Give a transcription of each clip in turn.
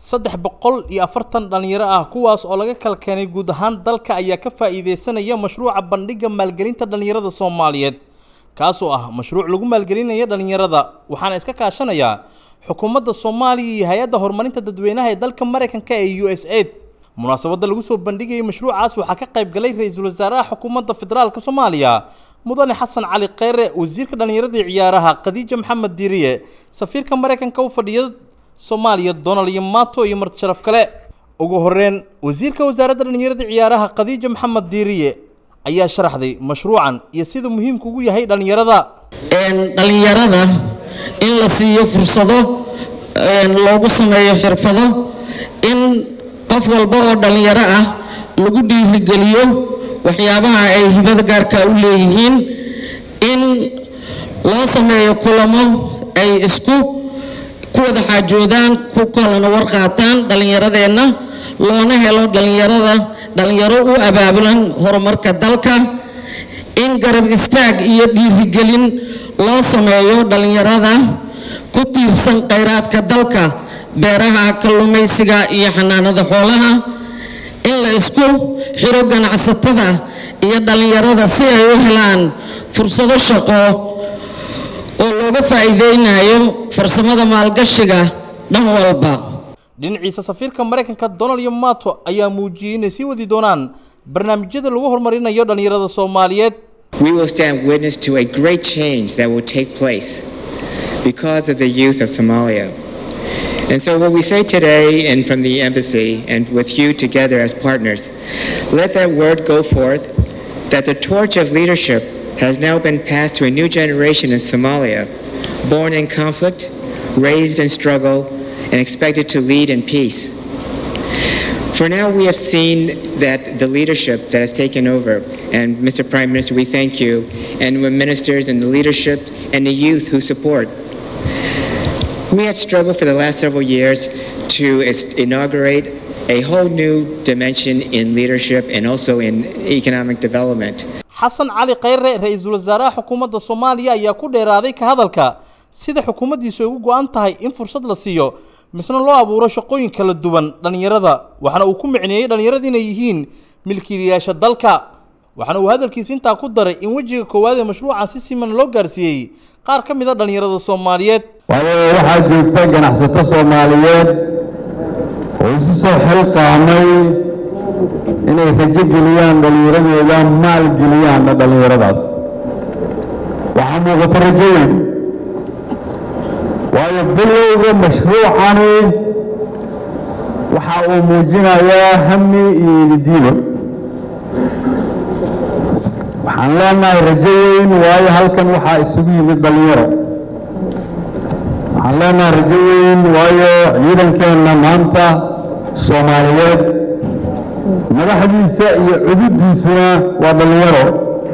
saddex boqol iyo afartan dhalinyaro ah kuwaas oo laga kala keenay guud ahaan dalka ayaa ka faa'iideysanaya mashruuca bandhigga maalgelinta dhalinyarada soomaaliyeed kaasoo ah mashruuc lagu maalgelinayo dhalinyarada waxaana iska kaashanaya xukuumadda soomaaliya iyo hay-adda horumarinta dadweynaha ee dalka maraykanka ee u s aid munaasabadda lagu soo bandhigayay mashruucaas waxaa ka qayb galay ra-iisul wasaaraha xukuumadda federaalk soomaaliya mudane xasan cali kheyre wasiirka dhallinyaradii ciyaaraha khadiija maxamed diiriye safiirka maraykanka u fadhiya soomaaliya donald iyo mato iyo marti sharaf kale ugu horeyn wasiirka wasaaradda dhallinyarada ciyaaraha khadiija maxamed diiriye ayaa sharaxday mashruucan iyo sida muhiimka ugu yahay dhallinyarada dhalinyarada in la siiyo fursado loogu sameeyo xirfado in qof walba oo dhalinyaro ah lagu dhiirigeliyo waxyaabaha ay hibada gaarka u leeyihiin in loo sameeyo kulamo ay isku ku wada xaajoodaan ku kalana warqaataan dhallinyaradeenna loona helo dhallinyarada dhallinyaro u abaabulan horumarka dalka in garab istaag iyo dhiirigelin loo sameeyo dhallinyarada ku tiirsan khayraadka dalka beeraha kalluumaysiga iyo xanaanada xoolaha in la isku xiro ganacsatada iyo dhallinyarada si ay u helaan fursado shaqo oo looga faa'iideynayo farsamada maalgashiga dhan walba dhinaciisa safiirka maraykanka donald iyo mato ayaa muujiyey inay sii wadi doonaan barnaamijyada lagu horumarinayo dhallinyarada soomaaliyeed We will stand witness to a great change that will take place because of the youth of Somalia. And so, what we say today, and from the embassy, and with you together as partners, let that word go forth that the torch of leadership has now been passed to a new generation in Somalia, born in conflict, raised in struggle, and expected to lead in peace. For now, we have seen that the leadership that has taken over, and Mr. Prime Minister, we thank you, and the ministers and the leadership and the youth who support. We had struggled for the last several years to inaugurate a whole new dimension in leadership and also in economic development. xasan cali kheyre ra-iisul wasaaraha xukuumadda soomaaliya ayaa ku dheeraaday ka hadalka sida xukuumaddiisu ay ugu go-an tahay in fursad la siiyo misna loo abuuro shaqooyin kala duwan dhallinyarada waxaana uu ku micneeyey dhallinyarada inay yihiin milkiilayaasha dalka waxaana uu hadalkiisa intaa ku daray in wejiga koowaad ee mashruucan si siman loo gaarsiiyey qaar ka mid a dhallinyarada soomaaliyeed waayo waxaa joogta ganacsato soomaaliyeed oo isu soo xilqaamay inay rajo geliyaan dhallinyaradooda maal geliyaanna dhallinyaradaas waxaa muuqata rajo weyn waayo bilowga mashruucani waxa uu muujinayaa hami iyo ididiido waxaan leenahay rajo weyn waayo halkan waxaa isugu yimid dhallinyaro waxaan leenahay rajo weyn waayo ciidankeenna maanta soomaaliyeed madaxdiisa iyo cududiisuna waa dhallinyaro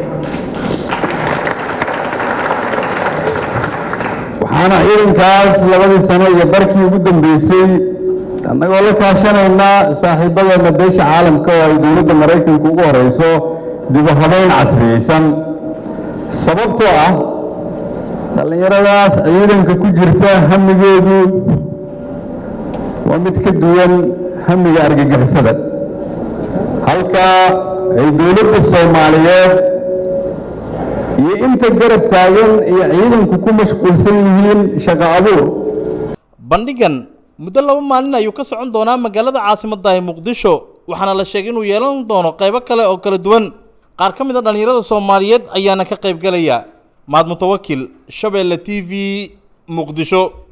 waxaana ciidankaas labadii sano iyo barkii ugu dambeysay annagoo la kaashanaynaa saaxiibadeena beesha caalamka oo ay dowladda maraykanka ugu horeyso dibu habeyn casriyeysan sababtoo ah dhallinyaradaas ciidanka ku jirta hamigeedu waa mid ka duwan hamiga argagixisada halka ay dowladda soomaaliyeed iyo inta garab taagan iyo ciidanku ku mashquulsan yihiin shaqo abuur bandhigan muddo laba maalin ayuu ka socon doonaa magaalada caasimadda ee muqdisho waxaana la sheegay inuu yeelan doono qaybo kale oo kala duwan qaar ka mid a dhallinyarada soomaaliyeed ayaana ka qayb galaya mahad mutawakil shabeelle t v muqdisho